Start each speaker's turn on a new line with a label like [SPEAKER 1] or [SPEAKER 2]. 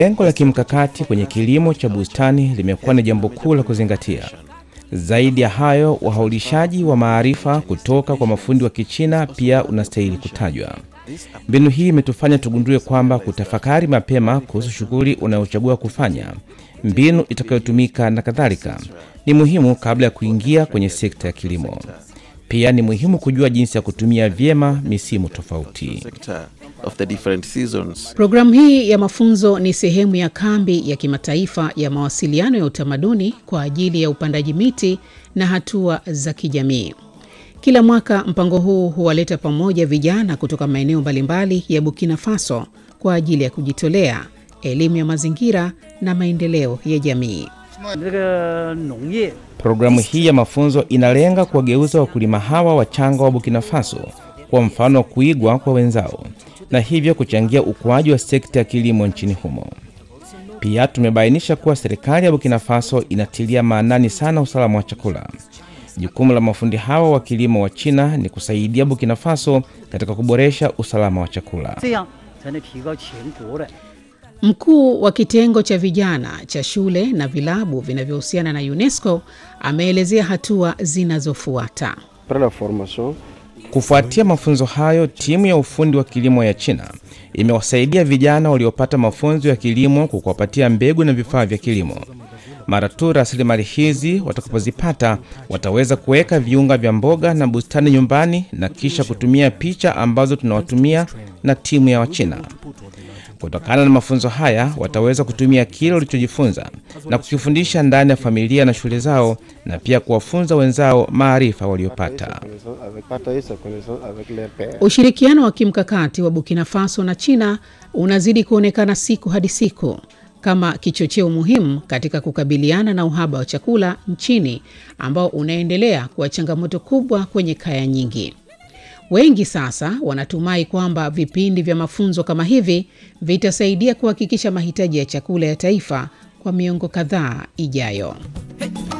[SPEAKER 1] Lengo la kimkakati kwenye kilimo cha bustani limekuwa ni jambo kuu la kuzingatia. Zaidi ya hayo, uhaulishaji wa maarifa kutoka kwa mafundi wa Kichina pia unastahili kutajwa. Mbinu hii imetufanya tugundue kwamba kutafakari mapema kuhusu shughuli unayochagua kufanya, mbinu itakayotumika na kadhalika, ni muhimu kabla ya kuingia kwenye sekta ya kilimo. Pia ni muhimu kujua jinsi ya kutumia vyema misimu tofauti.
[SPEAKER 2] sector of the different seasons.
[SPEAKER 3] Programu hii ya mafunzo ni sehemu ya kambi ya kimataifa ya mawasiliano ya utamaduni kwa ajili ya upandaji miti na hatua za kijamii. Kila mwaka mpango huu huwaleta pamoja vijana kutoka maeneo mbalimbali ya Burkina Faso kwa ajili ya kujitolea, elimu ya mazingira na maendeleo ya jamii.
[SPEAKER 4] 这个农业
[SPEAKER 1] Programu hii ya mafunzo inalenga kuwageuza wakulima hawa wachanga wa Burkina Faso kwa mfano wa kuigwa kwa wenzao na hivyo kuchangia ukuaji wa sekta ya kilimo nchini humo. Pia tumebainisha kuwa serikali ya Burkina Faso inatilia maanani sana usalama wa chakula. Jukumu la mafundi hawa wa kilimo wa China ni kusaidia Burkina Faso katika kuboresha usalama wa chakula.
[SPEAKER 4] 这样才能提高全国的
[SPEAKER 3] Mkuu wa kitengo cha vijana cha shule na vilabu vinavyohusiana na UNESCO ameelezea hatua zinazofuata.
[SPEAKER 5] Après la formation,
[SPEAKER 1] Kufuatia mafunzo hayo, timu ya ufundi wa kilimo ya China imewasaidia vijana waliopata mafunzo ya kilimo kwa kuwapatia mbegu na vifaa vya kilimo. Mara tu rasilimali hizi watakapozipata, wataweza kuweka viunga vya mboga na bustani nyumbani na kisha kutumia picha ambazo tunawatumia na timu ya Wachina. Kutokana na mafunzo haya, wataweza kutumia kile walichojifunza na kukifundisha ndani ya familia na shule zao, na pia kuwafunza wenzao maarifa waliopata.
[SPEAKER 5] connaissance avec, partager sa connaissance avec les pairs.
[SPEAKER 3] Ushirikiano wa kimkakati wa Burkina Faso na China unazidi kuonekana siku hadi siku kama kichocheo muhimu katika kukabiliana na uhaba wa chakula nchini ambao unaendelea kuwa changamoto kubwa kwenye kaya nyingi. Wengi sasa wanatumai kwamba vipindi vya mafunzo kama hivi vitasaidia kuhakikisha mahitaji ya chakula ya taifa kwa miongo kadhaa ijayo.